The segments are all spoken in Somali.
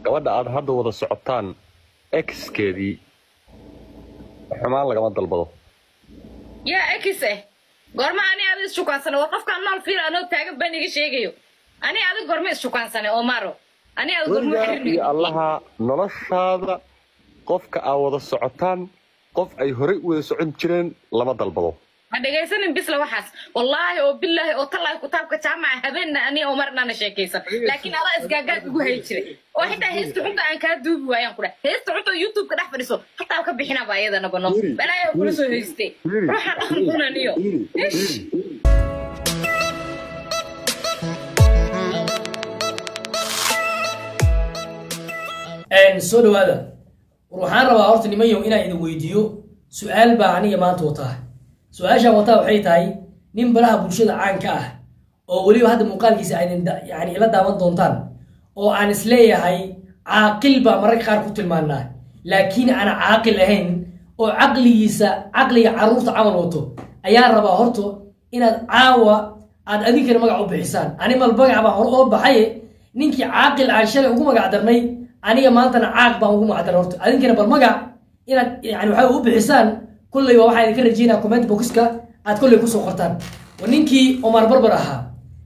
gabadha aad hadda wada socotaan exkeedii xumaan lagama dalbado yaa ekise goorma ani aada isshukaansanay war qofkaan nool fiil anoo taagan baan iga sheegayo ani adig goorma isshukaansanay omaro ani aada goorma weligaa iyo xiriirnay allaha noloshaada qofka aad wada socotaan qof ay horey u wada socon jireen lama dalbado ha dhegaysanin bisla waxaas wallaahi oo bilaahi oo tallaahi kitaabka jaamaca habeenna ani omar inaana sheekaysan laakiin adaa isgaagaad ugu hayi jiray oo xitaa heesta xunta aan kaa duubi waayaan kudha heesta xunta oo youtube-ka dhex fadhiso hataa ka bixinaba ayadana bano balaayo kula soo haystay ruuxa dhaqan kunaniyo ish soo dhawaada war waxaan rabaa horta nimanyow inaan idin weydiiyo su-aal baa aniga maanta wataa su-aashaan wataa waxay tahay nin baraha bulshada caanka ah oo weliba hadda muuqaalkiisa aydin da- yani ila daawan doontaan oo aan isleeyahay caaqil baa mararka qaar ku tilmaanaa laakiin aan caaqil ahayn oo caqligiisa caqliga caruurta camal wato ayaan rabaa horto inaad caawa aad adinkana magac u bixisaan animal magac baa hore oo baxaye ninkii caaqil aan shalay ugu magac darnay aniga maantana caaq baan ugu magac darnay horto adinkana bal magac inaad yani waxaa u bixisaan kolleyba waxaa idinka rajeynaa comment boxka aad kolley kusoo qortaan waa ninkii omar barbar ahaa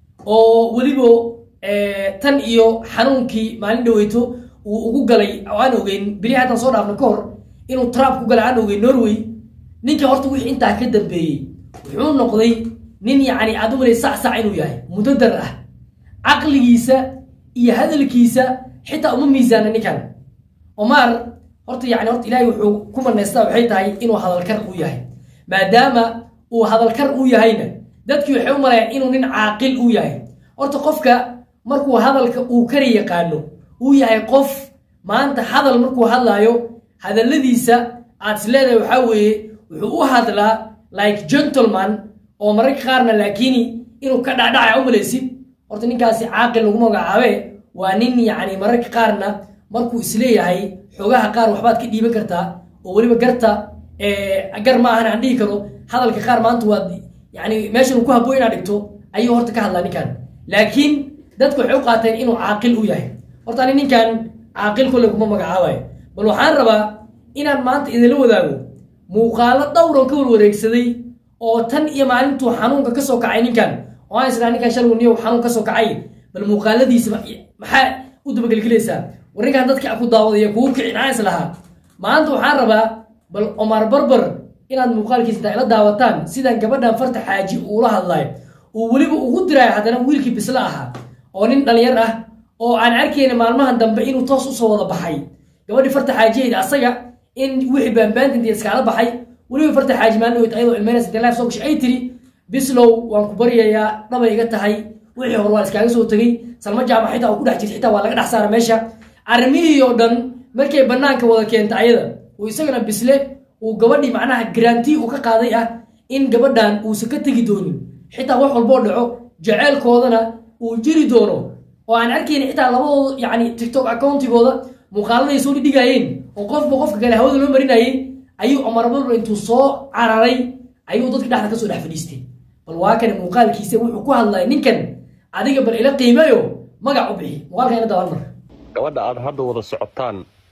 oo weliba eh, tan iyo xanuunkii maalin dhaweyto uu ugu galay oo aan ogeyn beri haddaan soo dhaafno ka hor inuu trump ku galay aan ogeyn norway ninka horta wixii intaa ka dambeeyey wuxuu noqday nin yacni aad u malay sac sac inuu yahay mudadar ah caqligiisa iyo hadalkiisa xitaa uma miisaana ninkan omar horta yani horta ilaahay wuxuu ku manaystaa waxay tahay inuu hadalkar u yahay maadaama uu hadalkar u yahayna dadkii waxay u malayaan inuu nin caaqil u yahay horta qofka markuu hadalka uu kari yaqaano uu yahay qof maanta hadal markuu hadlaayo hadalladiisa aad is leedahay waxaa weeye wuxuu u hadlaa like gentleman oo mararka qaarna laakiini inuu ka dhacdhacay u malaysid horta ninkaasi caaqil lagu magacaabe waa nin yacni mararka qaarna markuu isleeyahay xogaha qaar waxbaad ka dhiiban kartaa oo weliba garta eh, gar ma ahan aan dhihi karo hadalka qaar maanta waad yani meeshan uu ku habboon inaad dhigto ayuu horta ka hadlaa ninkan laakiin dadku waxay u qaateen inuu caaqil u yahay horta ani ninkan caaqil kolley kuma magacaabayo bal waxaan rabaa inaan maanta idinla wadaago muuqaalo dhowran ka warwareegsaday oo tan iyo maalintuu xanuunka ka soo kacay ninkan oo aan isnaa ninkan shalgu niyow xanuun ka soo kacay bal muuqaaladiisa ma- maxaa u dabagelgelaysaa war ninkan dadka ku daawadaya kugu kicin aan is lahaa maanta waxaan rabaa bal omar barbar inaad muuqaalkiisa intaa ila daawataan sidaan gabadhan farta xaaji uula hadlayo uu weliba ugu diraayo haddana wiilkii bisla ahaa oo nin dhalinyar ah oo aan arkayna maalmahan dambe inuu toos usoo wada baxay gabadhii farta xaajiyeyda asaga in wixii baanbaantinta iskaala baxay weliba farta xaaji maalin weyt ayadoo ilmeynaysa intay life soo gashay ay tiri bislow waan ku baryayaa dhabay iga tahay wixii hore waa iskaaga soo tegey salma jaamac xitaa uu ku dhex jirta xitaa waa laga dhex saara meesha arrimihii oo dhan markay banaanka wada keenta ayada uu isagana bisle uu gabadhii macnaha garanti uu ka qaaday ah in gabadhan uusan ka tegi doonin xitaa wax walboo dhaco jaceylkoodana uu jiri doono oo aan arkayna xitaa labadooda yani tiktok accountigooda muuqaaladay soo dhigayeen oo qofba qofka kale hawada loo marinayay ayuu omar barbar intuu soo cararay ayuu dadka dhexda kasoo dhex fadhiistay bal waa kan muuqaalkiisa wuxuu ku hadlaya ninkan adiga bal ila qiimeeyo magac u bixi muuqaalka ina daban mar gabadha aad hadda wada socotaan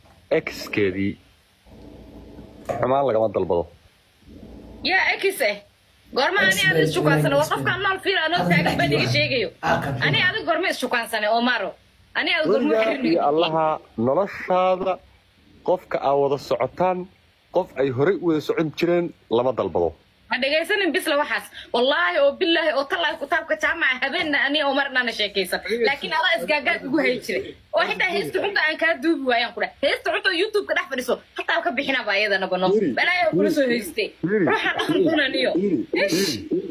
exkeedii xumaan lagama dalbado yaa ekise goorma ani aada isshukaansanay war qofkaan nool fiil anoo taagan baan iga sheegayo ani adig goorma isshukaansanay omaro ani aada goorma weligaa iyo xiriirnay allaha noloshaada qofka aad wada socotaan qof ay horey u wada socon jireen lama dalbado ha dhegaysanin bisla waxaas wallaahi oo bilaahi oo tallaahi kitaabka jaamaca habeenna ani omar inaana sheekaysan laakiin adaa isgaagaad ugu hayi jiray oo xitaa heesta xunta aan kaa duubi waayaan kudha heesta xunta oo youtube-ka dhex fadhiso hataa ka bixinaba ayadana bano balaayo kula soo haystay ruuxa dhaqan kunaniyo ish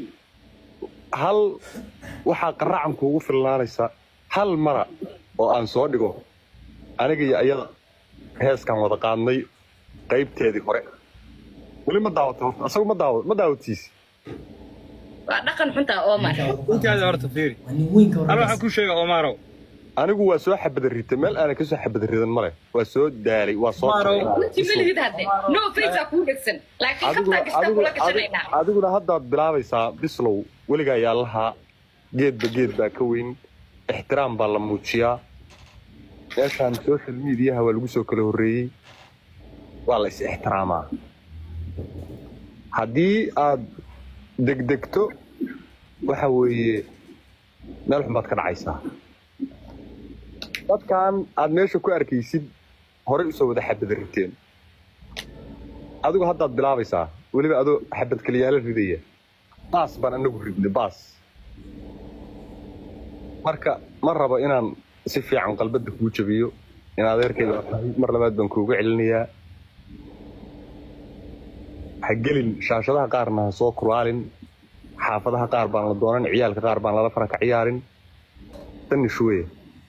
hal waxaa qaracan kuugu filnaanaysa hal mara oo aan soo dhigo aniga iyo ayada heeskan wada qaadnay qaybteedii hore weli ma daawato horta asagu ma daawa ma daawatiisi waa dhaqan xunta omar intaada horta fiiri waa nin weynka hal hore waxaan ku sheega omaro anigu waa soo xabada ritay meel aanan kasoo xabada ridan male waa soo daalay waa soo Maaro. kacay. runtii malihid hadde no face aa kuu dhegsan laakiin adiguna kabtaa gashtaa adiguna kula gashanaynaa adi- adiguna haddaad bilaabaysaa bislow weligaa yaalaha geedba geed baa ka weyn ixtiraam baa la muujiyaa meeshaan social mediaha waa lagu soo kala horreeyey waa la is ixtiraamaa haddii aad degdegto waxa weeye meel xun baad ka dhacaysaa dadkan aad meesha ku arkaysid horey usoo wada xabad riteen adigu haddaad bilaabaysaa weliba adoo xabad kaliyaala ridaya baas baan anagu ridnay baas marka ma rabo inaan si fiican qalbadda kuu jabiyo in adeerkayga waa tahay mar labaad baan kuuga celinayaa ha gelin shaashadaha qaarna ha soo kuraalin xaafadaha qaar baan la doonan ciyaalka qaar baan lala fara ka ciyaarin dani shuweye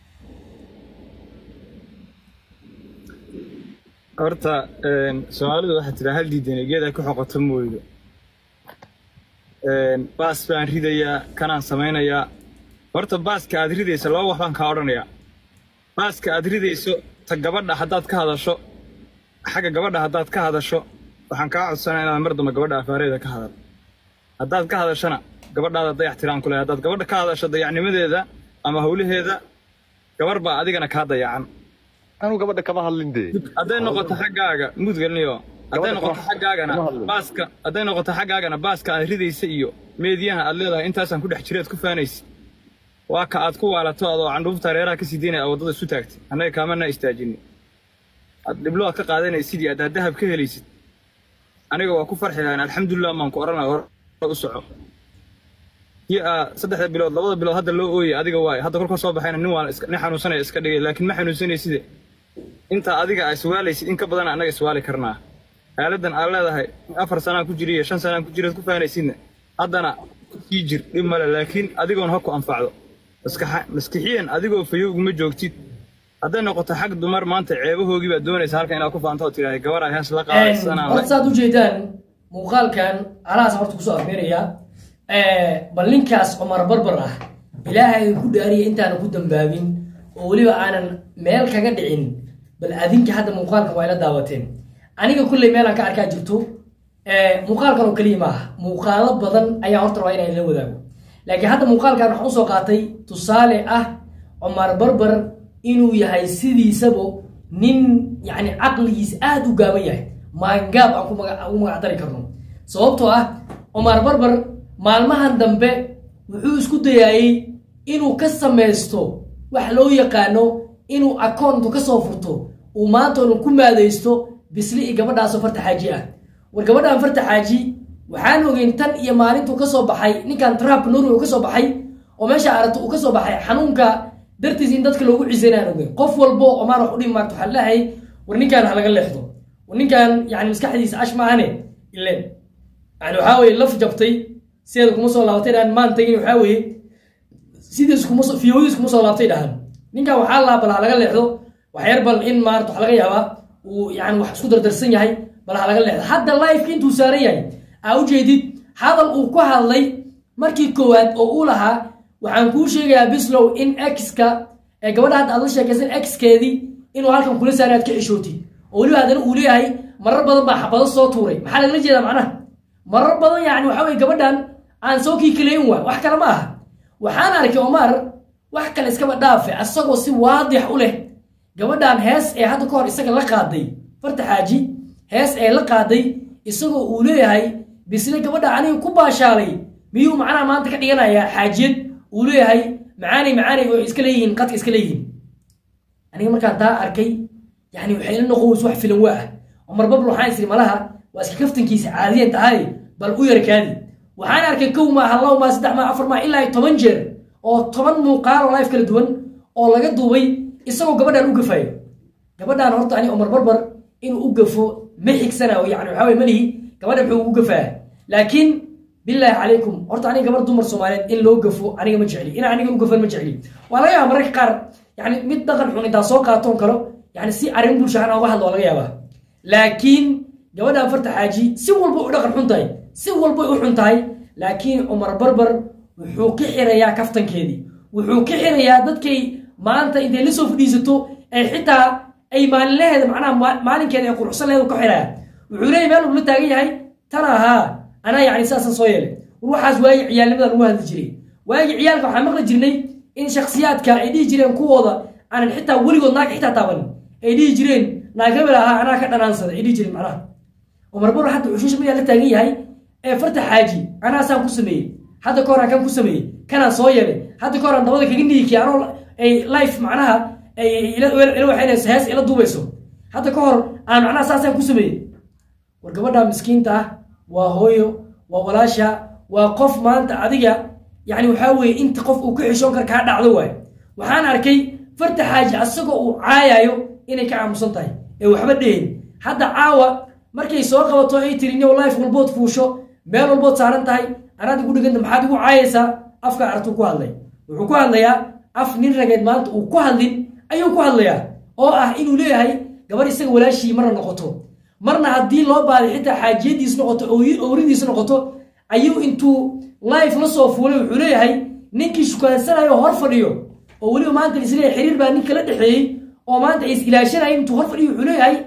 horta soomaalidu waxaa tiraa hal diidan geeda ku xoqoto mooydo baas baan ridayaa kanaan samaynayaa horta baaska aad ridayso laba wax baan kaa odhanayaa baaska aad ridayso ta gabadha haddaad ka hadasho xagga gabadha haddaad ka hadasho waxaan kaa codsanaa inaad mar dambe gabadha afaareeda ka hadal haddaad ka hadashana gabadhaada dayax tiraan ku lehay haddaad gabadha ka hadasho dayacnimadeeda ama howlaheeda gabar baa adigana kaa dayacan anuu gabadha kama hadlin dee hadday noqoto xaggaaga mudgalniyo hadday Gabadha noqoto kama- xaggaagana kama hadlin. baaska hadday noqoto xaggaagana baaska aad ridaysa iyo meediyaha aad leedahay intaasaan ku dhex jireed ku faanaysid waa ka aad ku waalato adoo candhuufta reeraha kasii deynaya aad waddada isu taagtay annaga kaamana istaajini aad dhiblo aad ka qaadanaysid iyo aad dahab ka helaysid aniga waa ku farxi lahayn alxamdulilah maan ku odhan lahaa hor u soco iyo aa saddexda bilood labada bilood hadda loo ooyay adiga waaye hadda kolka soo baxayna nin waa iska- nin xanuunsanaya iska dhigay laakiin ma xanuunsanayside inta adiga ay iswaalaysid in ka badan annaga iswaali karnaa xaaladdan aad leedahay afar sanaan ku jira iyo shan sanaan ku jiraad ku faanaysidna haddana sii jir dhib male laakiin adigoon ha ku anfacdo maskaxa- maskixiyan adigoo fayo uguma joogtid hadday noqoto xag dumar maanta ceebahoogii baad doonaysa halkan inaad ku faanto oo tidhahda gabar ay hees la qaadaysanaan horta saad ujeedaan muuqaalkan alahaas horta kusoo afmeeraya bal ninkaas cumar barbar ah ilaahay idinku dhaariya intaana ku dambaabin oo weliba aanan meel kaga dhicin bal adinka hadda muuqaalkan waa ila daawateen aniga kulley meelaan ka arkaa jirto muuqaalkan oo keliya maaha muuqaalo badan ayaa horta rabaa inaan ila wadaago laakiin hadda muuqaalkan waxaan usoo qaatay tusaale ah cumar barbar inuu yahay sidiisaba nin yani caqligiisa aada u gaaban yahay maangaab aan ku maga- ugu magac dari karno sababtoo ah cumar barbar maalmahan dambe wuxuu isku dayaayey inuu ka samaysto wax loo yaqaano inuu akoontu ka soo furto uu maanta unu ku maadaysto bisli iyo gabadhaasoo farta xaaji ah war gabadhan farta xaaji waxaan ogeyn tan iyo maalintuu kasoo baxay ninkan trump norway uu kasoo baxay oo meesha aragto uu kasoo baxay xanuunka dartiis in dadka loogu cisanaan ogeyn qof walbo omaan wax u dhimi maarto waxaa leeyahay war ninkan ha laga leexdo war ninkan yani maskaxdiisa ash maahane ileen yani waxaa weye laf jabtay sideeda kuma soo laabatay dhahan maan tagin waxaa weye sidiis kuma soo fiyowdiis kuma soo laabtay dhahan ninkan waxaa laa bal ha laga leexdo waxyar bal in maarata wax laga yaabaa uu yani wax isku dardarsan yahay bal ha laga leexdo hadda lifeka intuu saaran yahay aa ujeedid hadal uu ku hadlay markii koowaad oo uu lahaa waxaan kuu sheegayaa bislow in x-ka ee gabadha hadda aad la sheekaysan x-keedii inuu halkan kula saaray aad ka xishootid oo weliba haddana uu leeyahay marar badan baa xabado soo tuuray maxaa lagala jeedaa macnaha marar badan yani waxaa weye gabadhan aan soo kiikaleyn waa wax kale ma aha waxaan arkay omar wax kale iskaba dhaafe asagoo si waadix u leh gabadhan hees ee hadda ka hor isaga la qaaday farta xaaji hees ee la qaaday isagoo uu leeyahay bisle gabadha aniga ku baashaalay miyuu macnaha maanta ka dhiganayaa xaajiyad uu leeyahay macaani macaani oo iska leeyihiin qadka iska leeyihiin aniga markaan taa arkay yani waxay ila noqoways wax filan waa ah cumar babl waxaan isiri malaha waa iska kaftankiisa caadiyan tahay bal u yarkaadi waxaan arkay kow maaha labo maa saddex maa afar maa ilaa iyo toban jeer oo toban muuqaal oo life kala duwan oo laga duubay isagoo gabadhan u gafayo gabadhan horta ani cumar barbar inuu u gafo ma xigsana oo yani waxaa weye malihi gabadha muxuu ugu gafaa laakiin bilaahi calaykum horta aniga gabar dumar soomaaliyeed in loo gafo aniga ma jecli in aniga u gafan ma jecli waa laga yaaba mararka qaar yani mid dhaqan xun intaa soo qaatoon kalo yani si arrin bulsha aan uga hadlo waa laga yaabaa laakiin gabadhan farta xaaji si walba u dhaqan xun tahay si walba u xun tahay laakiin cumar barbar wuxuu ka xirayaa kaftankeedii wuxuu ka xirayaa dadkay maanta intay la soo fadhiisato ee xitaa ay maalinlaheeda macnaha ma- maalinkeeda ay quruxsan laheed ka xiraya wuxuu leeyahy meel uu la taagan yahay tana ahaa anaa yani saasan soo yeelay war waxaas waagi ciyaalnimadan ugu hadli jiray waagi ciyaalka waxaan maqli jirnay in shakhsiyaadka ay dhihi jireen kuwooda aanan xitaa weligood naag xitaa taaban ay dhihi jireen naag hebel ahaa anaa ka dhanaansaday ay dhihi jireen macnaha oo marbaro hadda social media la taagan yahay ee farta xaaji anaasaan ku sameeyey hadda ka hor aan kan ku sameeyey kanaan soo yeelay hadda ka hor aan dabada kaga niikiya anoo ay life macnaha ay ila ila waxaynayso hees ila duubayso hadda ka hor aan macnaha saasaan ku sameeyey war gabadha miskiinta ah waa hooyo waa walaasha waa qof maanta adiga yani waxaa weeye inta qof uu ka xishoon kara kaa dhacdo waayo waxaan arkay farta xaaji asagoo uu caayayo inay ka aamusan tahay ee waxba dhehin hadda caawa markay soo qabato ay tiri new life walbood fuusho meel walbood saaran tahay anaad igu dhiganta maxaad igu caayaysaa afka artuu ku hadlay wuxuu ku hadlayaa af nin rageed maanta uu ku hadlin ayuu ku hadlayaa oo ah inuu leeyahay gabar isaga walaashii marna noqoto marna haddii loo baaday xitaa xaajiyadiis noqoto owridiis noqoto ayuu intuu life la soo fuulay wuxuu leeyahay ninkii shukaansanayo hor fadhiyo oo weliba maanta isleeyahay xiriir baa ninka la dhexeeyey oo maanta ay is ilaashanayeen intuu hor fadhiyo wuxuu leeyahay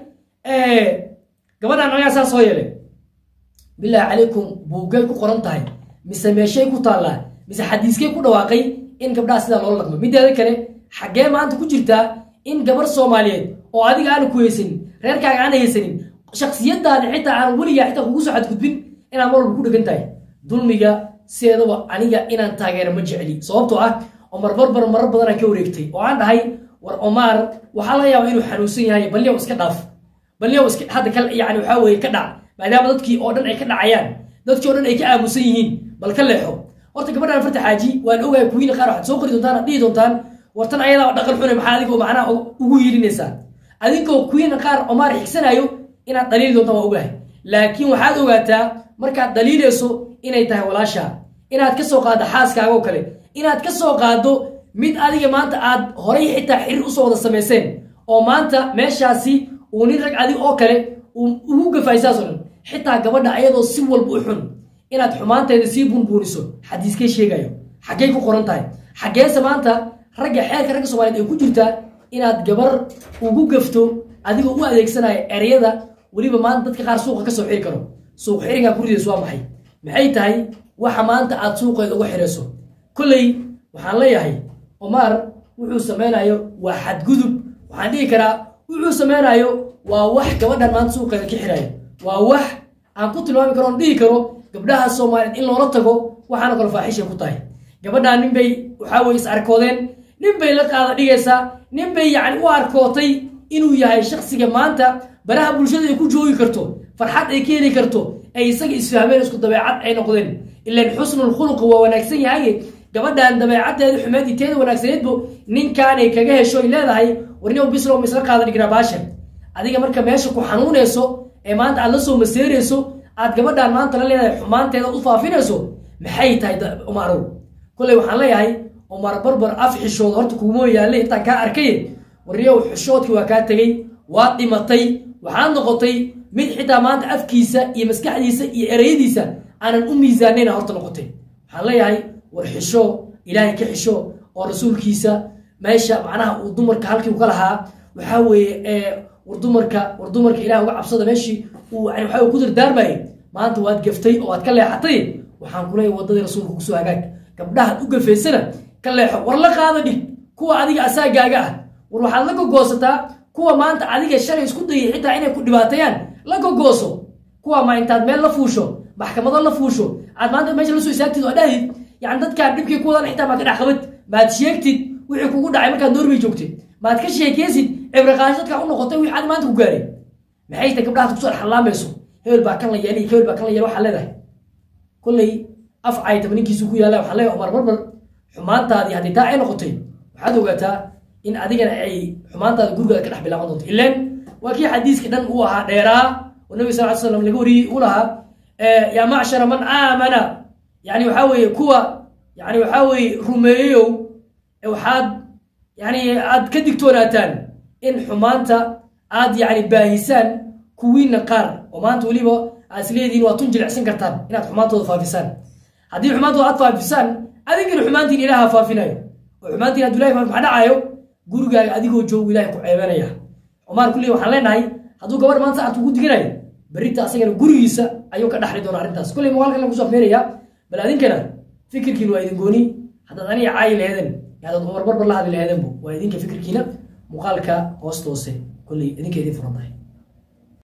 gabadhaan anagaa saa soo yeelay bilaahi calaykum buuggay ku qoran tahay mise meeshay ku taallaa mise xadiiskay ku dhawaaqay in gabdhaha sidaa loola dhaqmo mideeda kale xaggee maanta ku jirtaa in gabar soomaaliyeed oo adiga aana ku haysanin reerkaaga aana haysanin shaksiyadaada xitaa aan weligaa xitaa kugu soo xadgudbin inaad mar walba ku dhegan tahay dulmiga sideedaba aniga inaan taageero ma jecli sababtoo ah oo marbarbar marar badanaan ka wareegtay oo aan dhahay war omaar waxaa laga yaaba inuu xanuunsan yahay balniyow iska dhaaf balniyow iska hadda kal yani waxaa weeye ka dhac maadaama dadkii oo dhan ay ka dhacayaan dadkii oo dhan ay ka aamusan yihiin bal ka leexo horta gabadhaan farta xaaji waan ogahay kuwiina qaar waxaad soo qori doontaan aad dhihi doontaan wartan ayadaa dhaqan xune maxaa adigoo macnaha ugu yiilinaysaa adinkoo kuwiina qaar omaar xigsanayo inaad dhaliili doontaan waa ogahay laakiin waxaad ogaataa markaad dhaliilayso inay tahay walaasha inaad ka soo qaaddo xaaskaaga oo kale inaad ka soo qaaddo mid adiga maanta aad horay xitaa xiriir usoo wada samayseen oo maanta meeshaasi uu nin rag adig oo kale uu ugu gafay saasoo dhan xitaa gabadha ayadoo si walba u xun inaad xumaanteeda sii bunbuuniso xadiiskay sheegayo xaggey ku qoran tahay xaggeese maanta ragga xeerka ragga soomaliyeed ay ku jirtaa inaad gabar ugu gafto adigoo u adeegsanaya ereyada weliba maanta dadka qaar suuqa ka soo xiri karo suuq xiringaa gurideesu waa maxay maxay tahay waxa maanta aad suuqeeda uga xirayso kolley waxaan leeyahay omaar wuxuu samaynayo waa xadgudub waxaan dhihi karaa wuxuu samaynayo waa wax gabadhan maanta suuqeeda ka xirayo waa wax aan ku tilmaami karo oon dhihi karo gabdhaha soomaaliyeed in loola tago waxaana kale faaxishay ku tahay gabadhaan nin bay waxaa weye is arkoodeen nin bay la qaada dhigaysaa nin bay yacni u arkootay inuu yahay shaksiga maanta baraha bulshada ay ku joogi karto farxad ay ka heli karto ay isaga isfahmeen isku dabeecad ay noqdeen ilan xusnul khuluqi waa wanaagsan yahay gabadhan dabeecaddeeda xumeed iteeda wanaagsaneedbo ninkaanay kaga hesho ay leedahay warniyow bislow ma isla qaada dhignaa baashan adiga marka meesha ku xanuunayso ee maanta aad la soo maseerayso aad gabadhaan maanta la leedahay xumaanteeda u faafinayso maxay tahay umarow kolley waxaan leeyahay umar barbar af xishooda horta kuguma yaalle intaan kaa arkay warniyow xishoodkii waa kaa tegey waad dhimatay waxaad noqotay mid xitaa maanta afkiisa iyo maskaxdiisa iyo ereyadiisa aanan u miisaanayna horta noqotay waxaan leeyahay war xisho ilaahay ka xisho oo rasuulkiisa meesha macnaha uu dumarka halkii u ka lahaa waxaa weeye war dumarka war dumarka ilaah uga cabsada meeshii uu yani waxa uu ku dardaarmayay maanta waad gaftay oo waad ka leexatay waxaan ku leeyahay waddadii rasuulka kusoo hagaag gabdhahaad u gafaysana ka leexo war la qaada dhig kuwa adiga asaagaaga ah war waxaad la gogoosataa kuwa maanta adiga shalay isku dayay xitaa inay ku dhibaateeyaan la gogooso kuwa ma intaad meel la fuusho maxkamado la fuusho aad maanta meesha la soo istaagtid oo dhahdid yani dadkaan dhibkii kuwadan xitaa maad ka dhex qabad maad sheegtid wixii kugu dhacay markaad norway joogtid maad ka sheekeysid cibraqaasho dadkaa u noqotay wixii aad maanta ku gaaray maxay tahay gabdhahaad kusoo xallaamayso hebel baa kan la yeelay hebel baa kan la yeelay waxaa leedahay kolley af caytaba ninkiisu ku yaalla waxaa leeyahay umar barbar xumaantaadii haddii taa ay noqotay waxaad ogaataa in adigana ay xumaantaada gurigaada ka dhex bilaaban doonto ileen waa kii xadiiska dhan uu ahaa dheeraa oo nabi sal ly slam laga wariyey uu lahaa yaa macshara man aamana yani waxaa weeye kuwa yani waxaa weeye rumeeyeyow waxaad yani aad ka digtoonaataan in xumaanta aad yani baahisaan kuwiina qaar oo maanta weliba aad isleedihiin waa tun jilicsan kartaan inaad xumaantooda faafisaan haddii xumaantooda aad faafisaan adinkana xumaantiin ilaha faafinayo oo xumaantiin hadduu ilahay faafi maxaa dhacayo gurigaaga adigoo joogu ilahay ku ceebanaya cumaar kulli waxaan leenahay hadduu gabadh maanta saacad kugu diginayo berrita asagana gurigiisa ayuu ka dhaxli doona arrintaas kulley muuqaalkan lagu soo afmeeraya bal adinkana fikirkiin waa idin gooni haddaad aniga caayi laheeden yaadaad cumar barbar la hadli laheedanbu waa idinka fikirkiina muuqaalka hoosta hoose kolley idinka idin furan tahay